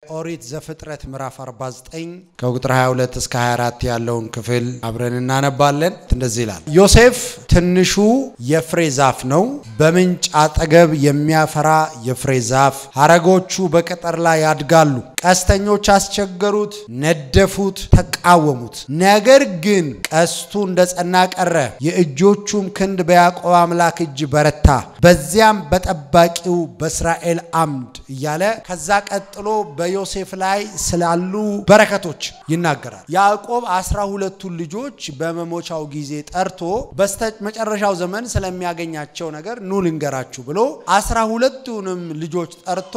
ኦሪት ዘፍጥረት ምዕራፍ 49 ከቁጥር 22 እስከ 24 ያለውን ክፍል አብረን እናነባለን። እንደዚህ ይላል። ዮሴፍ ትንሹ የፍሬ ዛፍ ነው፣ በምንጭ አጠገብ የሚያፈራ የፍሬ ዛፍ። ሐረጎቹ በቅጥር ላይ ያድጋሉ። ቀስተኞች አስቸገሩት፣ ነደፉት፣ ተቃወሙት። ነገር ግን ቀስቱ እንደ ጸና ቀረ፣ የእጆቹም ክንድ በያዕቆብ አምላክ እጅ በረታ፣ በዚያም በጠባቂው በእስራኤል አምድ እያለ ከዛ ቀጥሎ በዮሴፍ ላይ ስላሉ በረከቶች ይናገራል። ያዕቆብ አስራ ሁለቱን ልጆች በመሞቻው ጊዜ ጠርቶ በስተ መጨረሻው ዘመን ስለሚያገኛቸው ነገር ኑ ልንገራችሁ ብሎ አስራ ሁለቱንም ልጆች ጠርቶ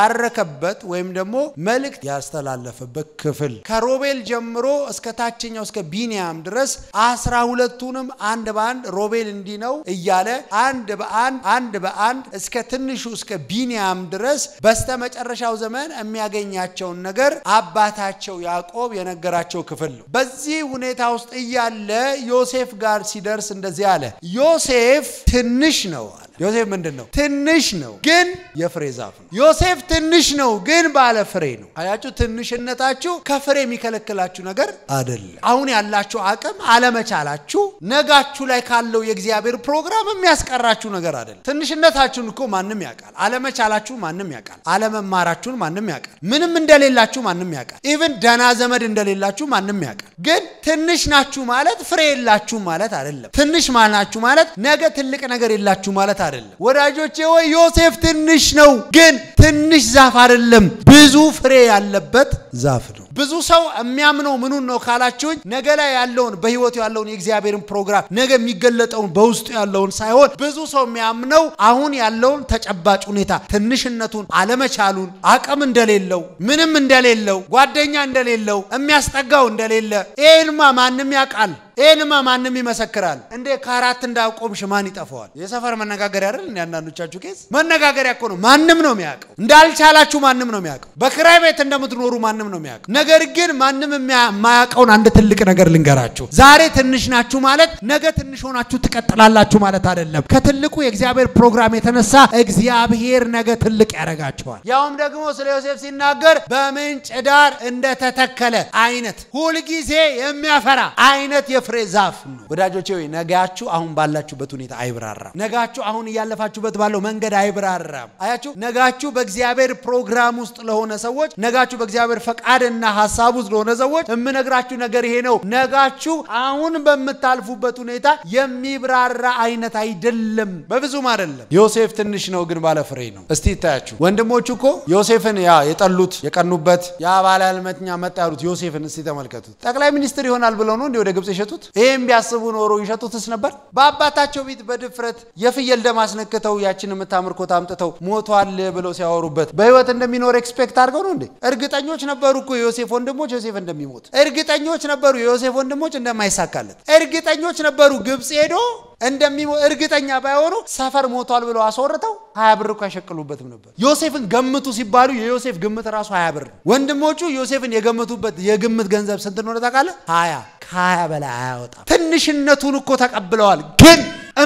የባረከበት ወይም ደግሞ መልእክት ያስተላለፈበት ክፍል ከሮቤል ጀምሮ እስከ ታችኛው እስከ ቢንያም ድረስ አስራ ሁለቱንም አንድ በአንድ ሮቤል እንዲህ ነው እያለ አንድ በአንድ አንድ በአንድ እስከ ትንሹ እስከ ቢንያም ድረስ በስተ መጨረሻው ዘመን የሚያገኛቸውን ነገር አባታቸው ያዕቆብ የነገራቸው ክፍል ነው። በዚህ ሁኔታ ውስጥ እያለ ዮሴፍ ጋር ሲደርስ እንደዚህ አለ። ዮሴፍ ትንሽ ነው አለ። ዮሴፍ ምንድን ነው? ትንሽ ነው ግን የፍሬ ዛፍ ነው። ዮሴፍ ትንሽ ነው ግን ባለ ፍሬ ነው። አያችሁ፣ ትንሽነታችሁ ከፍሬ የሚከለክላችሁ ነገር አይደለም። አሁን ያላችሁ አቅም አለመቻላችሁ ነጋችሁ ላይ ካለው የእግዚአብሔር ፕሮግራም የሚያስቀራችሁ ነገር አይደለም። ትንሽነታችሁን እኮ ማንም ያውቃል። አለመቻላችሁ ማንም ያውቃል። አለመማራችሁን ማንም ያውቃል። ምንም እንደሌላችሁ ማንም ያውቃል። ኢቭን ደህና ዘመድ እንደሌላችሁ ማንም ያውቃል። ግን ትንሽ ናችሁ ማለት ፍሬ የላችሁ ማለት አይደለም። ትንሽ ናችሁ ማለት ነገ ትልቅ ነገር የላችሁ ማለት አይደለም። ወዳጆቼ ወይ ዮሴፍ ትንሽ ነው፣ ግን ትንሽ ዛፍ አይደለም፣ ብዙ ፍሬ ያለበት ዛፍ ነው። ብዙ ሰው የሚያምነው ምኑን ነው ካላችሁኝ፣ ነገ ላይ ያለውን በህይወቱ ያለውን የእግዚአብሔርን ፕሮግራም ነገ የሚገለጠውን በውስጡ ያለውን ሳይሆን ብዙ ሰው የሚያምነው አሁን ያለውን ተጨባጭ ሁኔታ ትንሽነቱን፣ አለመቻሉን፣ አቅም እንደሌለው፣ ምንም እንደሌለው፣ ጓደኛ እንደሌለው፣ የሚያስጠጋው እንደሌለ ይህንማ ማንም ያውቃል። ይህንማ ማንም ይመሰክራል። እንዴ ከአራት እንዳቆምሽ ማን ይጠፋዋል? የሰፈር መነጋገሪያ አይደል? እንደ አንዳንዶቻችሁ ኬዝ መነጋገሪያ እኮ ነው። ማንም ነው የሚያውቀው። እንዳልቻላችሁ ማንም ነው የሚያውቀው። በክራይ ቤት እንደምትኖሩ ማንም ነው የሚያውቀው። ነገር ግን ማንም የማያውቀውን አንድ ትልቅ ነገር ልንገራችሁ። ዛሬ ትንሽ ናችሁ ማለት ነገ ትንሽ ሆናችሁ ትቀጥላላችሁ ማለት አይደለም። ከትልቁ የእግዚአብሔር ፕሮግራም የተነሳ እግዚአብሔር ነገ ትልቅ ያደርጋችኋል። ያውም ደግሞ ስለ ዮሴፍ ሲናገር በምንጭ ዳር እንደተተከለ አይነት ሁልጊዜ የሚያፈራ አይነት የፍሬ ዛፍ ነው። ወዳጆቼ ወይ ነጋችሁ አሁን ባላችሁበት ሁኔታ አይብራራም። ነጋችሁ አሁን እያለፋችሁበት ባለው መንገድ አይብራራም። አያችሁ፣ ነጋችሁ በእግዚአብሔር ፕሮግራም ውስጥ ለሆነ ሰዎች፣ ነጋችሁ በእግዚአብሔር ፈቃድና ሀሳብ ውስጥ ለሆነ ሰዎች የምነግራችሁ ነገር ይሄ ነው። ነጋችሁ አሁን በምታልፉበት ሁኔታ የሚብራራ አይነት አይደለም፣ በብዙም አይደለም። ዮሴፍ ትንሽ ነው ግን ባለ ፍሬ ነው። እስቲ ይታያችሁ ወንድሞቹ እኮ ዮሴፍን ያ የጠሉት የቀኑበት ያ ባለ ህልመኛ መጣ ያሉት ዮሴፍን እስቲ ተመልከቱት። ጠቅላይ ሚኒስትር ይሆናል ብለው ነው እንዲ ወደ ግብጽ የሸጡት። ይህም ቢያስቡ ኖሮ ይሸጡትስ ነበር። በአባታቸው ቤት በድፍረት የፍየል ደም አስነክተው ያችን የምታምር ኮት አምጥተው ሞቷል ብለው ሲያወሩበት በህይወት እንደሚኖር ኤክስፔክት አድርገው ነው እንዴ? እርግጠኞች ነበሩ እኮ የዮሴፍ ወንድሞች ዮሴፍ እንደሚሞት፣ እርግጠኞች ነበሩ የዮሴፍ ወንድሞች እንደማይሳካለት፣ እርግጠኞች ነበሩ ግብጽ ሄዶ እንደሚሞት እርግጠኛ ባይሆኑ ሰፈር ሞቷል ብለው አስወርተው ሀያ ብር እኮ አይሸቅሉበትም ነበር። ዮሴፍን ገምቱ ሲባሉ የዮሴፍ ግምት ራሱ ሀያ ብር ነው። ወንድሞቹ ዮሴፍን የገምቱበት የግምት ገንዘብ ስንት እንደሆነ ታውቃለህ? ሀያ ከሀያ በላይ አያወጣም። ትንሽነቱን እኮ ተቀብለዋል ግን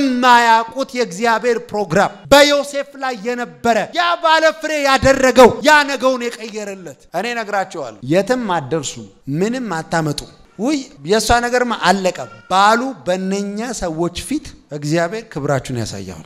እማያውቁት የእግዚአብሔር ፕሮግራም በዮሴፍ ላይ የነበረ ያ ባለ ፍሬ ያደረገው ያ ነገውን የቀየረለት እኔ ነግራቸዋለሁ። የትም አትደርሱ፣ ምንም አታመጡ። ውይ የእሷ ነገርማ አለቀ ባሉ በእነኛ ሰዎች ፊት እግዚአብሔር ክብራችሁን ያሳያል።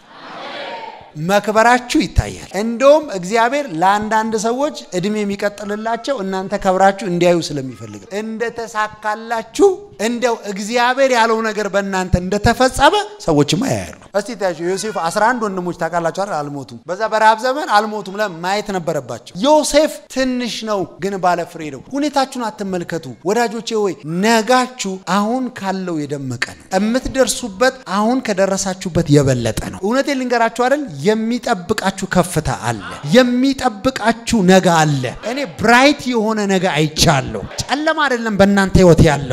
መክበራችሁ ይታያል። እንደውም እግዚአብሔር ለአንዳንድ ሰዎች እድሜ የሚቀጥልላቸው እናንተ ከብራችሁ እንዲያዩ ስለሚፈልግ እንደተሳካላችሁ እንደው እግዚአብሔር ያለው ነገር በእናንተ እንደተፈጸመ ሰዎችማ ያያሉ። እስቲ ታያቸው ዮሴፍ 11 ወንድሞች ታውቃላችሁ አይደል? አልሞቱም። በዛ በረሃብ ዘመን አልሞቱም። ለምን ማየት ነበረባቸው። ዮሴፍ ትንሽ ነው ግን ባለ ፍሬ ነው። ሁኔታችሁን አትመልከቱ ወዳጆቼ። ወይ ነጋችሁ አሁን ካለው የደመቀ ነው። የምትደርሱበት አሁን ከደረሳችሁበት የበለጠ ነው። እውነቴን ልንገራችሁ አይደል? የሚጠብቃችሁ ከፍታ አለ። የሚጠብቃችሁ ነገ አለ። እኔ ብራይት የሆነ ነገ አይቻለሁ። ጨለማ አይደለም በእናንተ ህይወት ያለው ኪሳ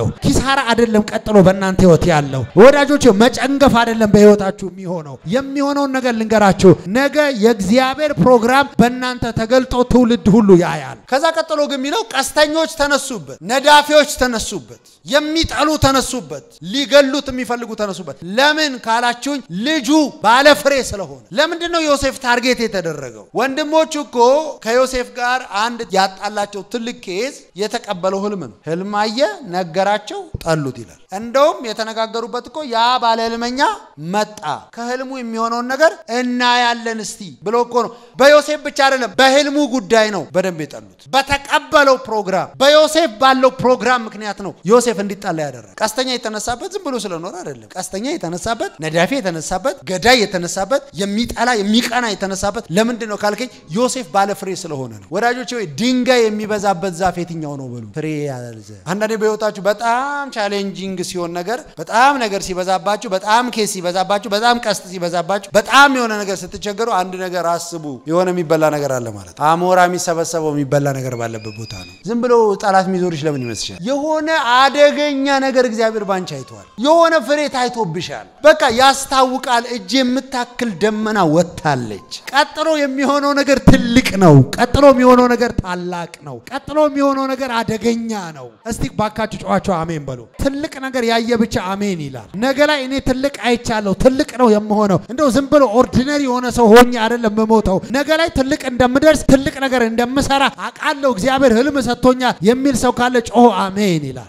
ኪሳራ አይደለም ቀጥሎ በእናንተ ህይወት ያለው ወዳጆች፣ መጨንገፍ አይደለም በህይወታችሁ የሚሆነው። የሚሆነውን ነገር ልንገራችሁ። ነገ የእግዚአብሔር ፕሮግራም በእናንተ ተገልጦ ትውልድ ሁሉ ያያል። ከዛ ቀጥሎ ግን የሚለው ቀስተኞች ተነሱበት፣ ነዳፊዎች ተነሱበት፣ የሚጠሉ ተነሱበት፣ ሊገሉት የሚፈልጉ ተነሱበት። ለምን ካላችሁኝ ልጁ ባለፍሬ ስለሆነ። ለምንድን ነው ዮሴፍ ታርጌት የተደረገው? ወንድሞቹ እኮ ከዮሴፍ ጋር አንድ ያጣላቸው ትልቅ ኬዝ የተቀበለው ህልም ነው። ህልም አየ፣ ነገራቸው፣ ጠሉት ይላል። እንደውም የተነጋገሩበት እኮ ያ ባለ ህልመኛ መጣ፣ ከህልሙ የሚሆነውን ነገር እናያለን እስቲ ብሎ እኮ ነው። በዮሴፍ ብቻ አይደለም፣ በህልሙ ጉዳይ ነው በደንብ የጠሉት። በተቀበለው ፕሮግራም፣ በዮሴፍ ባለው ፕሮግራም ምክንያት ነው ዮሴፍ እንዲጣላ ያደረገ። ቀስተኛ የተነሳበት ዝም ብሎ ስለኖረ አይደለም። ቀስተኛ የተነሳበት፣ ነዳፊ የተነሳበት፣ ገዳይ የተነሳበት፣ የሚጠላ የሚቀና የተነሳበት ለምንድን ነው ካልከኝ ዮሴፍ ባለ ፍሬ ስለሆነ ነው። ወዳጆች ወይ ድንጋይ የሚበዛበት ዛፍ የትኛው ነው በሉ። ፍሬ ያዘ። አንዳንዴ በህይወታችሁ በጣም ቻሌንጂንግ ሲሆን ነገር በጣም ነገር ሲበዛባችሁ፣ በጣም ኬስ ሲበዛባችሁ፣ በጣም ቀስት ሲበዛባችሁ፣ በጣም የሆነ ነገር ስትቸገሩ አንድ ነገር አስቡ። የሆነ የሚበላ ነገር አለ ማለት አሞራ የሚሰበሰበው የሚበላ ነገር ባለበት ቦታ ነው። ዝም ብሎ ጠላት የሚዞርሽ ለምን ይመስልሻል? የሆነ አደገኛ ነገር እግዚአብሔር ባንቺ አይተዋል። የሆነ ፍሬ ታይቶብሻል። በቃ ያስታውቃል። እጅ የምታክል ደመና ወጥታለች። ቀጥሎ የሚሆነው ነገር ትልቅ ነው። ቀጥሎ የሚሆነው ነገር ታላቅ ነው። ቀጥሎ የሚሆነው ነገር አደገኛ ነው። እስቲ ባካችሁ ጨዋቸው አሜን በሉ። ትልቅ ነገር ያየ ብቻ አሜን ይላል። ነገ ላይ እኔ ትልቅ አይቻለሁ፣ ትልቅ ነው የምሆነው። እንደው ዝም ብሎ ኦርዲነሪ የሆነ ሰው ሆኜ አይደለም የምሞተው። ነገ ላይ ትልቅ እንደምደርስ፣ ትልቅ ነገር እንደምሰራ አውቃለሁ። እግዚአብሔር ህልም ሰጥቶኛል የሚል ሰው ካለ ጮሆ አሜን ይላል።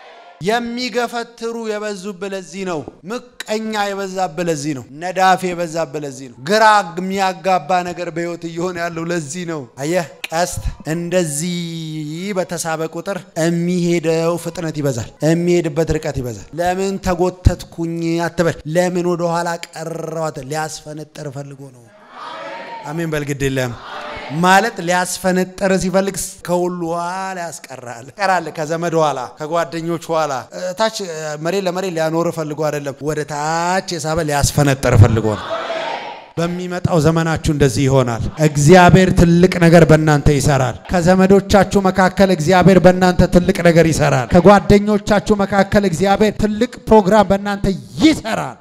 የሚገፈትሩ የበዙብህ ለዚህ ነው። ምቀኛ የበዛብህ ለዚህ ነው። ነዳፊ የበዛብህ ለዚህ ነው። ግራ የሚያጋባ ነገር በህይወት እየሆነ ያለው ለዚህ ነው። አየህ፣ ቀስት እንደዚህ በተሳበ ቁጥር የሚሄደው ፍጥነት ይበዛል፣ የሚሄድበት ርቀት ይበዛል። ለምን ተጎተትኩኝ አትበል። ለምን ወደኋላ ቀረዋት? ሊያስፈነጠር ፈልጎ ነው። አሜን በል ግድ የለም ማለት ሊያስፈነጠር ሲፈልግ ከሁሉ ኋላ ያስቀራል። ቀራል ከዘመድ ኋላ ከጓደኞች ኋላ ታች መሬት ለመሬት ሊያኖር ፈልጎ አይደለም፣ ወደ ታች የሳበ ሊያስፈነጠር ፈልጎ ነው። በሚመጣው ዘመናችሁ እንደዚህ ይሆናል። እግዚአብሔር ትልቅ ነገር በእናንተ ይሰራል። ከዘመዶቻችሁ መካከል እግዚአብሔር በእናንተ ትልቅ ነገር ይሰራል። ከጓደኞቻችሁ መካከል እግዚአብሔር ትልቅ ፕሮግራም በእናንተ ይሰራል።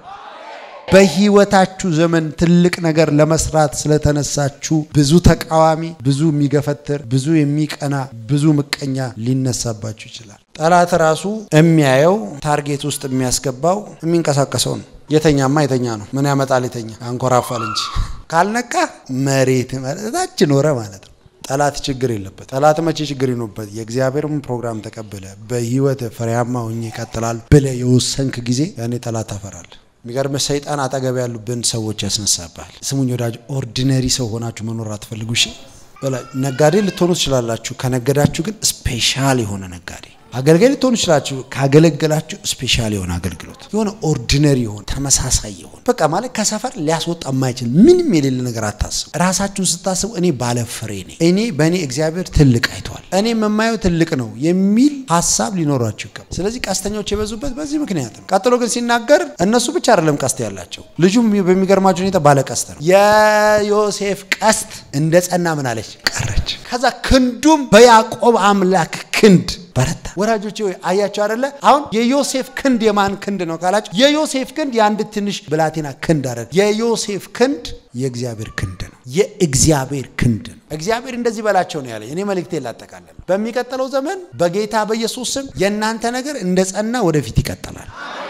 በህይወታችሁ ዘመን ትልቅ ነገር ለመስራት ስለተነሳችሁ ብዙ ተቃዋሚ፣ ብዙ የሚገፈትር፣ ብዙ የሚቀና፣ ብዙ ምቀኛ ሊነሳባችሁ ይችላል። ጠላት ራሱ የሚያየው ታርጌት ውስጥ የሚያስገባው የሚንቀሳቀሰው ነው። የተኛማ የተኛ ነው። ምን ያመጣል? የተኛ አንኮራፋል እንጂ ካልነቃ መሬት ታች ኖረ ማለት ነው። ጠላት ችግር የለበት። ጠላት መቼ ችግር ይኖበት? የእግዚአብሔርን ፕሮግራም ተቀብለ በህይወት ፍሬያማ ሆኜ ይቀጥላል ብለ የወሰንክ ጊዜ ያኔ ጠላት ታፈራል። የሚገርም ሰይጣን አጠገብ ያሉብን ሰዎች ያስነሳባል። ስሙኝ ወዳጅ፣ ኦርዲነሪ ሰው ሆናችሁ መኖር አትፈልጉ። እሺ ነጋዴ ልትሆኑ ትችላላችሁ። ከነገዳችሁ ግን ስፔሻል የሆነ ነጋዴ አገልጋይ ልትሆኑ ይችላችሁ። ካገለገላችሁ ስፔሻል የሆነ አገልግሎት የሆነ ኦርዲነሪ የሆነ ተመሳሳይ የሆነ በቃ ማለት ከሰፈር ሊያስወጣ የማይችል ምንም የሌለ ነገር አታስቡ። ራሳችሁን ስታስቡ እኔ ባለ ፍሬ ነኝ፣ እኔ በእኔ እግዚአብሔር ትልቅ አይቷል፣ እኔ የማየው ትልቅ ነው የሚል ሀሳብ ሊኖራችሁ ይገባል። ስለዚህ ቀስተኞች የበዙበት በዚህ ምክንያት ነው። ቀጥሎ ግን ሲናገር እነሱ ብቻ አይደለም ቀስት ያላቸው፣ ልጁም በሚገርማቸው ሁኔታ ባለ ቀስት ነው። የዮሴፍ ቀስት እንደ ጸና ምን አለች ቀረች። ከዛ ክንዱም በያዕቆብ አምላክ ክንድ በረታ። ወዳጆቼ ወይ አያቸው አይደለ? አሁን የዮሴፍ ክንድ የማን ክንድ ነው ካላቸው፣ የዮሴፍ ክንድ የአንድ ትንሽ ብላቴና ክንድ አይደል። የዮሴፍ ክንድ የእግዚአብሔር ክንድ ነው። የእግዚአብሔር ክንድ ነው። እግዚአብሔር እንደዚህ በላቸው ነው ያለ። እኔ መልእክቴ ላጠቃለን። በሚቀጥለው ዘመን በጌታ በኢየሱስ ስም የእናንተ ነገር እንደ ጸና ወደፊት ይቀጥላል።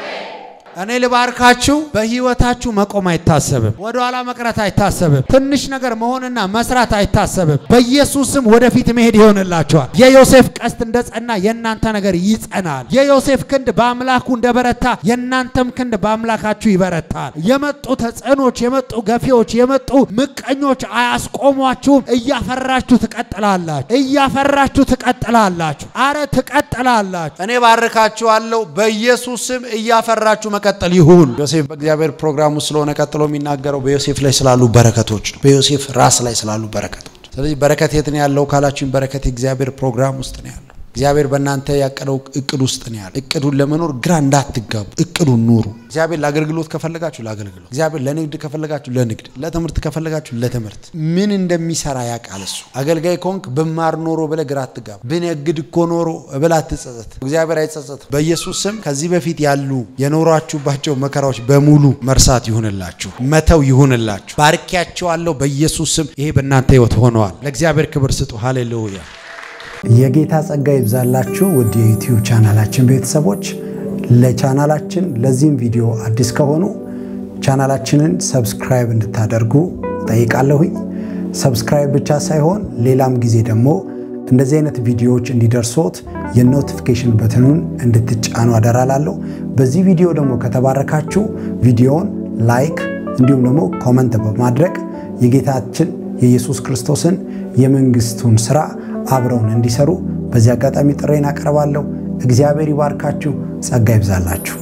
እኔ ልባርካችሁ። በህይወታችሁ መቆም አይታሰብም። ወደኋላ መቅረት አይታሰብም። ትንሽ ነገር መሆንና መስራት አይታሰብም። በኢየሱስም ወደፊት መሄድ ይሆንላችኋል። የዮሴፍ ቀስት እንደ ጸና የእናንተ ነገር ይጸናል። የዮሴፍ ክንድ በአምላኩ እንደበረታ የእናንተም ክንድ በአምላካችሁ ይበረታል። የመጡ ተጽዕኖች፣ የመጡ ገፊዎች፣ የመጡ ምቀኞች አያስቆሟችሁም። እያፈራችሁ ትቀጥላላችሁ። እያፈራችሁ ትቀጥላላችሁ። አረ ትቀጥላላችሁ። እኔ ባርካችኋለሁ። በኢየሱስም እያፈራችሁ መቀጠል ይሁን። ዮሴፍ በእግዚአብሔር ፕሮግራም ውስጥ ስለሆነ ቀጥሎ የሚናገረው በዮሴፍ ላይ ስላሉ በረከቶች ነው። በዮሴፍ ራስ ላይ ስላሉ በረከቶች። ስለዚህ በረከት የት ነው ያለው ካላችሁኝ፣ በረከት የእግዚአብሔር ፕሮግራም ውስጥ ነው ያለው። እግዚአብሔር በእናንተ ያቀደው እቅድ ውስጥ ነው ያለ። እቅዱን ለመኖር ግራ እንዳትጋቡ፣ እቅዱን ኑሩ። እግዚአብሔር ለአገልግሎት ከፈለጋችሁ ለአገልግሎት፣ እግዚአብሔር ለንግድ ከፈለጋችሁ ለንግድ፣ ለትምህርት ከፈለጋችሁ ለትምህርት ምን እንደሚሰራ ያውቃል እሱ። አገልጋይ ከሆንክ ብማር ኖሮ ብለህ ግራ አትጋባ። ብነግድ እኮ ኖሮ ብለህ አትጸጸት። እግዚአብሔር አይጸጸትም። በኢየሱስ ስም ከዚህ በፊት ያሉ የኖሯችሁባቸው መከራዎች በሙሉ መርሳት ይሁንላችሁ፣ መተው ይሁንላችሁ። ባርኪያቸዋለሁ በኢየሱስ ስም። ይሄ በእናንተ ህይወት ሆነዋል። ለእግዚአብሔር ክብር ስጡ። ሃሌሉያ። የጌታ ጸጋ ይብዛላችሁ ውድ የዩቲዩብ ቻናላችን ቤተሰቦች። ለቻናላችን ለዚህም ቪዲዮ አዲስ ከሆኑ ቻናላችንን ሰብስክራይብ እንድታደርጉ ጠይቃለሁኝ። ሰብስክራይብ ብቻ ሳይሆን ሌላም ጊዜ ደግሞ እንደዚህ አይነት ቪዲዮዎች እንዲደርሶት የኖቲፊኬሽን በትኑን እንድትጫኑ አደራላለሁ። በዚህ ቪዲዮ ደግሞ ከተባረካችሁ ቪዲዮውን ላይክ እንዲሁም ደግሞ ኮመንት በማድረግ የጌታችን የኢየሱስ ክርስቶስን የመንግስቱን ስራ አብረውን እንዲሰሩ በዚህ አጋጣሚ ጥሬን አቀርባለሁ። እግዚአብሔር ይባርካችሁ፣ ጸጋ ይብዛላችሁ።